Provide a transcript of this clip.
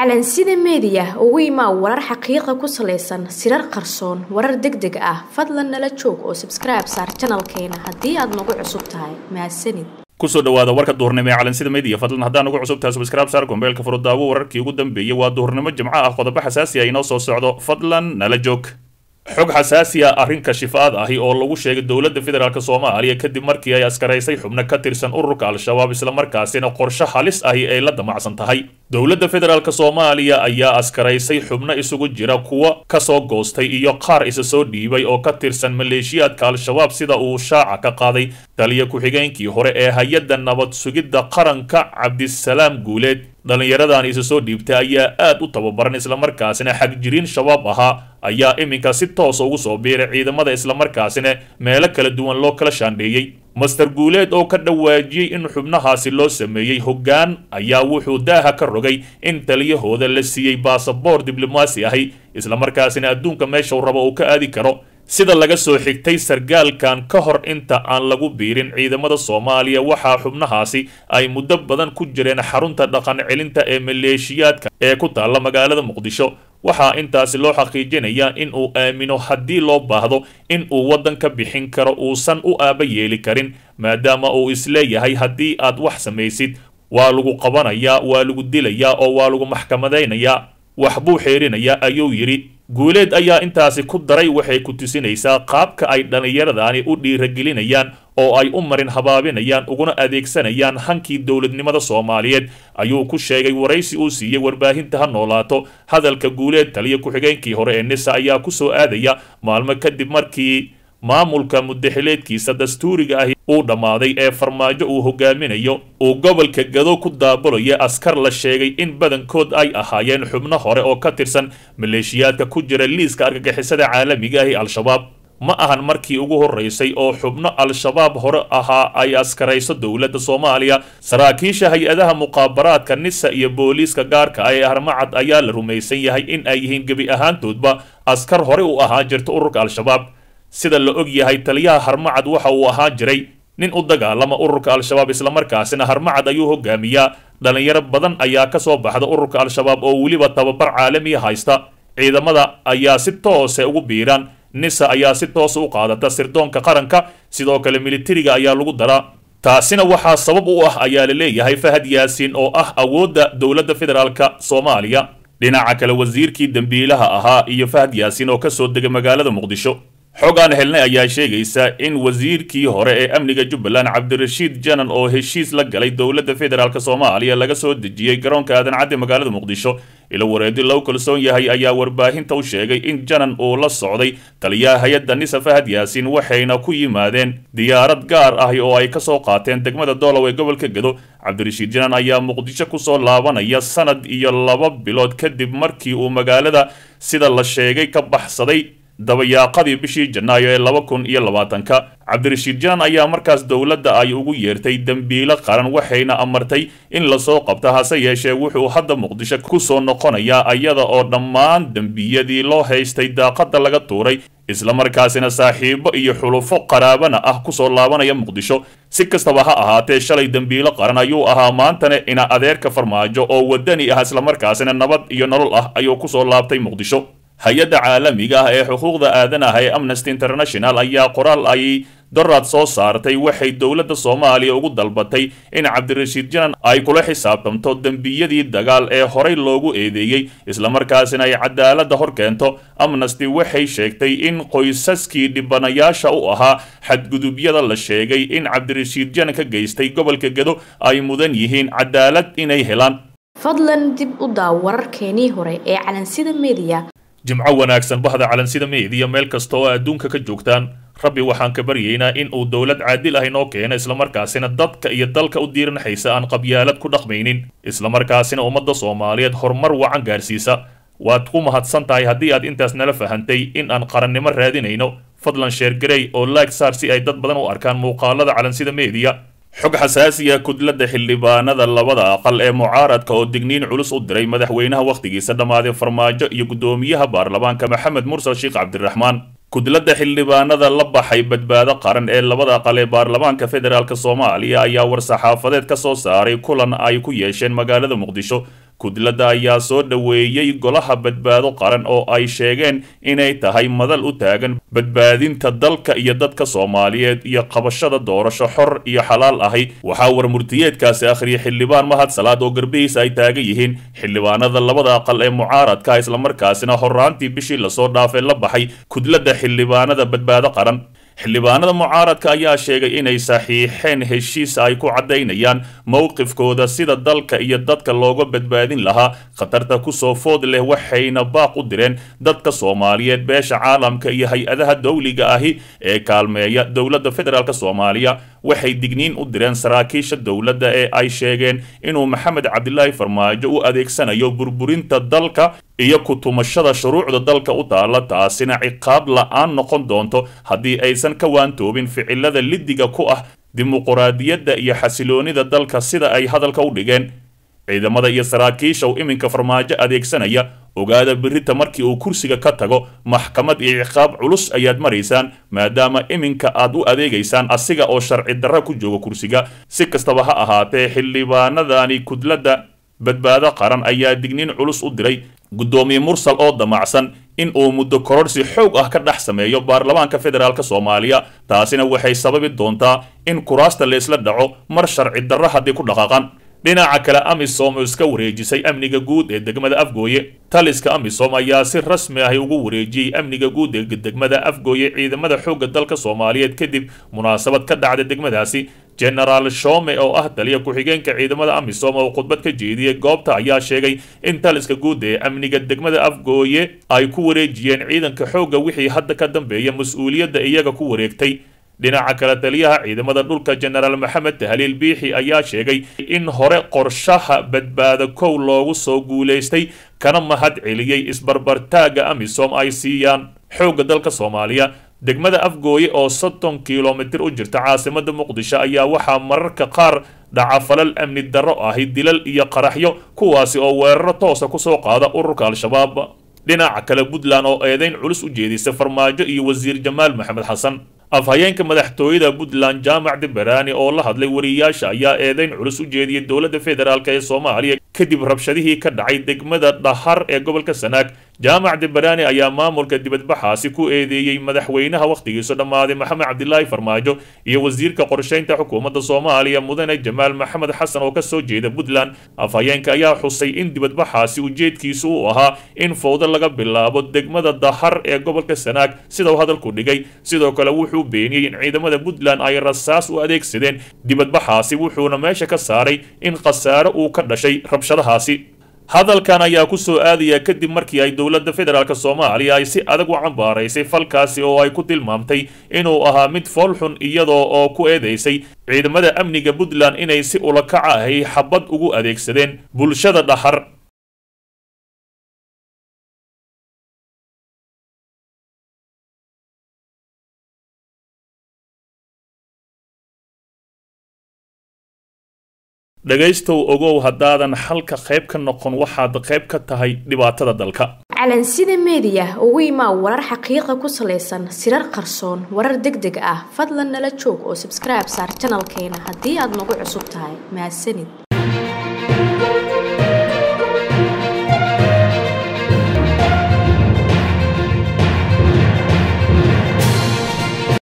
calansida meediya ugu imaa warar xaqiiqa ku salaysan sirar qarsoon warar deg deg ah fadlan nala joog oo sabskribe saar janalkeena haddii aad nagu cusub tahay mahadsanid kusoo dhawaada warka duhurnimo ee calansida media fadlan haddaan ugu cusub tahay subscribe saar gombeelka furudaawo wararkii ugu dambeeyey waa duhurnimo jimco ah qodobo xasaasi ah inoo soo socdo fadlan nala joog xog xasaasi ah arrinka shifaad ahi oo lagu sheegay dowladda federaalk soomaaliya kadib markii ay askaraysay xubno ka tirsan ururka al-shabaab islamarkaasina qorshe halis ahi ay la damacsan tahay dowladda federaalk soomaaliya ayaa askaraysay xubno isugu jira kuwa kasoo goostay iyo qaar isa soo dhiibay oo ka tirsan maleeshiyaadka al-shabaab sida uu shaaca ka qaaday taliya ku-xigeenkii hore ee hay-adda nabad sugidda qaranka cabdisalaam guuleed dhallinyaradan isa soo dhiibtay ayaa aad u tababaran islamarkaasina xagjiriin shabaab ahaa ayaa iminka si toosa ugu soo biiray ciidamada islamarkaasina meelo kala duwan loo kala shaandheeyey master guuleed oo ka dhawaajiyey in xubnahaasi loo sameeyey hoggaan ayaa wuxuu daaha ka rogay in taliyahooda la siiyey baasaboor diblomaasi ahi islamarkaasina adduunka meeshau rabo uu ka aadi karo sida laga soo xigtay sargaalkan ka hor inta aan lagu biirin ciidamada soomaaliya waxaa xubnahaasi ay muddo badan ku jireen xarunta dhaqan celinta ee maleeshiyaadka ee ku taalla magaalada muqdisho waxaa intaasi loo xaqiijinayaa in uu aamino haddii loo baahdo in uu waddan ka bixin karo uusan u aaba yeeli karin maadaama uu isleeyahay haddii aad wax samaysid waa lagu qabanayaa waa lagu dilayaa oo waa lagu maxkamadaynayaa wax buu xeerinayaa ayuu yidhi guuleed ayaa intaasi ku daray waxay ku tusinaysaa qaabka ay dhallinyaradani u dhiiragelinayaan oo ay u marin habaabinayaan uguna adeegsanayaan hankii dowladnimada soomaaliyeed ayuu ku sheegay waraysi uu siiyey warbaahinta ha noolaato hadalka guuleed taliya ku-xigeenkii hore ee nisa ayaa ku soo aadaya maalmo kadib markii maamulka mudaxileedkiisa dastuuriga ahi uu dhammaaday ee farmaajo uu hogaaminayo uu gobolka gado ku daabulaya askar la sheegay in badankood ay ahaayeen xubno hore oo ka tirsan maleeshiyaadka ku jira liiska argagixisada caalamiga ahi al-shabaab ma ahan markii ugu horeysay oo xubno al-shabaab hore ahaa ay askarayso dowladda soomaaliya saraakiisha hay-adaha muqaabaraadka nisa iyo booliiska gaarka ah ee armacad ayaa la rumaysan yahay in ay yihiin gebi ahaantoodba askar hore u ahaa jirta ururka al-shabaab sida la og yahay taliyaha harmacad waxa uu ahaa jiray nin u dagaalama ururka al-shabaab islamarkaasina harmacad ayuu hogaamiyaa dhallinyaro badan ayaa ka soo baxda ururka al-shabaab oo weliba tababar caalamiya haysta ciidamada ayaa si toose ugu biiraan nisa ayaa si toosa u qaadata sirdoonka qaranka sidoo kale militariga ayaa lagu daraa taasina waxaa sabab u ah ayaa la leeyahay fahad yaasiin oo ah awoodda dowladda federaalka soomaaliya dhinaca kale wasiirkii dembiilaha ahaa iyo fahad yaasiin oo ka soo degay magaalada muqdisho xog aan helnay ayaa sheegaysa in wasiirkii hore ee amniga jubbaland cabdirashiid janan oo heshiis la galay dowladda federaalk soomaaliya laga soo dejiyey garoonka aadan cadde magaalada muqdisho ilo wareedi lagu kalsoon yahay ayaa warbaahinta u sheegay in janan uu la socday taliyaha hay-adda nisa fahad yaasiin waxayna ku yimaadeen diyaarad gaar ah oo ay ka soo qaateen degmada doolow ee gobolka gado cabdirashiid janan ayaa muqdisho kusoo laabanaya sanad iyo laba bilood kadib markii uu magaalada sida la sheegay ka baxsaday dabayaaqadii bishii janaayo ee laba kun iyo labaatanka cabdirashiid janan ayaa markaas dowladda ay ugu yeertay dembiilo qaran waxayna amartay in lasoo qabta hase yeeshee wuxuu hadda muqdisho kusoo noqonayaa iyada oo dhammaan dembiyadii loo haystay daaqada laga tuuray islamarkaasina saaxiibo iyo xulufo qaraabana ah kusoo laabanaya muqdisho si kastaba ha ahaatee shalay dembiilo qaran ayuu ahaa maantana ina adeerka farmaajo oo wadani ah islamarkaasina nabad iyo nolol ah ayuu kusoo laabtay muqdisho hay-adda caalamiga ah ee xuquuqda aadanaha ee amnesty international ayaa qoraal ay doraad soo saartay waxay dowladda soomaaliya ugu dalbatay in cabdirashiid janan ay kula xisaabtamto dembiyadii dagaal ee horey loogu eedeeyey islamarkaasina ay cadaaladda hor keento amnesty waxay sheegtay in qoysaskii dhibanayaasha u ahaa xadgudubyada la sheegay in cabdirashiid janan ka geystay gobolka gado ay mudan yihiin cadaalad inay helaan fadlan dib u daaw wararkeenii hore ee calansida meediya jimco wanaagsan bahda calansida meediya meel kasta oo adduunka ka joogtaan rabbi waxaan ka baryaynaa in uu dowlad caadil ah inoo keeno islamarkaasina dadka iyo dalka u diiranaxaysa aan qabyaalad ku dhaqmaynin islamarkaasina ummadda soomaaliyeed horumar wacan gaarsiisa waad ku mahadsan tahay haddii aad intaas nala fahantay in aan qarannimo raadinayno fadlan sheergarey oo laag saar si ay dad badan u arkaan muuqaalada calansida meediya xog xasaasiya kudladda xildhibaanada labada aqal ee mucaaradka oo digniin culus u diray madaxweynaha wakhtigiisa dhammaaday farmaajo iyo guddoomiyaha baarlamaanka maxamed mursal sheekh cabdiraxmaan kudladda xildhibaanada la baxay badbaado qaran ee labada aqal ee baarlamaanka federaalk soomaaliya ayaa war-saxaafadeed ka soo saaray kulan ay ku yeesheen magaalada muqdisho kudladda ayaa soo dhoweeyey golaha badbaado qaran oo ay sheegeen inay tahay madal u taagan badbaadinta dalka iyo dadka soomaaliyeed iyo qabashada doorasho xor iyo xalaal ahi waxaa warmurtiyeedkaasi akhriyay xildhibaan mahad salaad oo garbihiisa ay taagan yihiin xildhibaanada labada aqal ee mucaaradka islamarkaasina horaantii bishii lasoo dhaafay la baxay kudladda xildhibaanada badbaado qaran xildhibaanada mucaaradka ayaa sheegay inay saxiixeen heshiis ay ku caddaynayaan mowqifkooda sida dalka iyo dadka looga badbaadin lahaa khatarta kusoo food leh waxayna baaq u direen dadka soomaaliyeed beesha caalamka iyo hay-adaha dowliga ahi ee kaalmeeya dowladda federaalk soomaaliya waxay digniin u direen saraakiisha dowladda ee ay sheegeen inuu maxamed cabdilaahi farmaajo u adeegsanayo burburinta dalka iyo ku-tumashada shuruucda dalka u taalla taasina ciqaab la-aan noqon doonto haddii aysan ka waantoobin ficilada liddiga ku ah dimuquraadiyadda iyo xasiloonida dalka sida ay hadalka u dhigeen ciidamada iyo saraakiisha uu iminka farmaajo adeegsanaya ogaada birita markii uu kursiga ka tago maxkamad iyo ciqaab culus ayaad maraysaan maadaama iminka aad u adeegaysaan asiga oo sharci darra ku jooga kursiga si kastaba ha ahaatee xildhibaanadani kudladda badbaado qaran ayaa digniin culus u diray guddoomiye mursal oo damacsan in uu muddo kororsi xoog ah ka dhex sameeyo baarlamaanka federaalk soomaaliya taasina waxay sababi doontaa in kuraasta laysla dhaco mar sharci darro haddii ku dhaqaaqan dhinaca kale amisom oo iska wareejisay amniga guud ee degmada afgooye taliska amisom ayaa si rasmi ahi ugu wareejiyey amniga guud ee degmada afgooye ciidamada xoogga dalka soomaaliyeed kadib munaasabad ka dhacda degmadaasi genaraal shome oo ah taliya ku-xigeenka ciidamada amisom oo khudbad ka jeediyey goobta ayaa sheegay in taliska guud ee amniga degmada afgooye ay ku wareejiyeen ciidanka xoogga wixii hadda ka dambeeya mas-uuliyadda iyaga ku wareegtay dhinaca kale taliyaha ciidamada dhulka genaraal maxamed tahliil biixi ayaa sheegay in hore qorshaha badbaado kow loogu soo guulaystay kana mahad celiyey isbarbartaagga amisom ay siiyaan xoogga dalka soomaaliya degmada afgooye oo soddon kilomitir u jirta caasimada muqdisho ayaa waxaa mararka qaar dhaca falal amni darro ahi dilal iyo qaraxyo kuwaasi oo weeraro toosa kusoo qaada ururka al-shabaab dhinaca kale puntland oo eedeyn culus u jeedisa farmaajo iyo wasiir jamaal maxamed xasan afhayeenka madaxtooyada puntland jaamac dibaraani oo la hadlay wariyaasha ayaa eedeyn culus u jeediyey dowladda federaalk ee soomaaliya kadib rabshadihii ka dhacay degmada dhahar ee gobolka sanaag jaamac dibaraani ayaa maamulka dibadbaxaasi ku eedeeyey madaxweynaha wakhtigiisu dhammaaday maxamed cabdilaahi farmaajo iyo wasiirka qorshaynta xukuumadda soomaaliya mudane jamaal maxamed xasan oo kasoo jeeda puntland afhayeenka ayaa xusay in dibadbaxaasi ujeedkiisu uu ahaa in fowdo laga bilaabo degmada dahar ee gobolka sanaag sida uu hadalku dhigay sidoo kale wuxuu beeniyey in ciidamada puntland ay rasaas u adeegsadeen dibadbaxaasi wuxuuna meesha ka saaray in khasaare uu ka dhashay rabshadahaasi hadalkan ayaa ku soo aadaya kadib markii ay dowladda federaalk soomaaliya ay si adag u cambaaraysay falkaasi oo ay ku tilmaamtay inuu ahaa mid foolxun iyadoo oo ku eedeysay ciidamada amniga puntland inay si ulakac ahay xabad ugu adeegsadeen bulshada dhahar dhegaystow ogow haddaadan xalka qayb ka noqon waxaad qayb ka tahay dhibaatada dalka calansida meediya ugu imaa warar xaqiiqa ku salaysan sirar qarsoon warar deg deg ah fadlan nala joog oo sabskribe saar janalkeena haddii aad nagu cusub tahay mahadsanid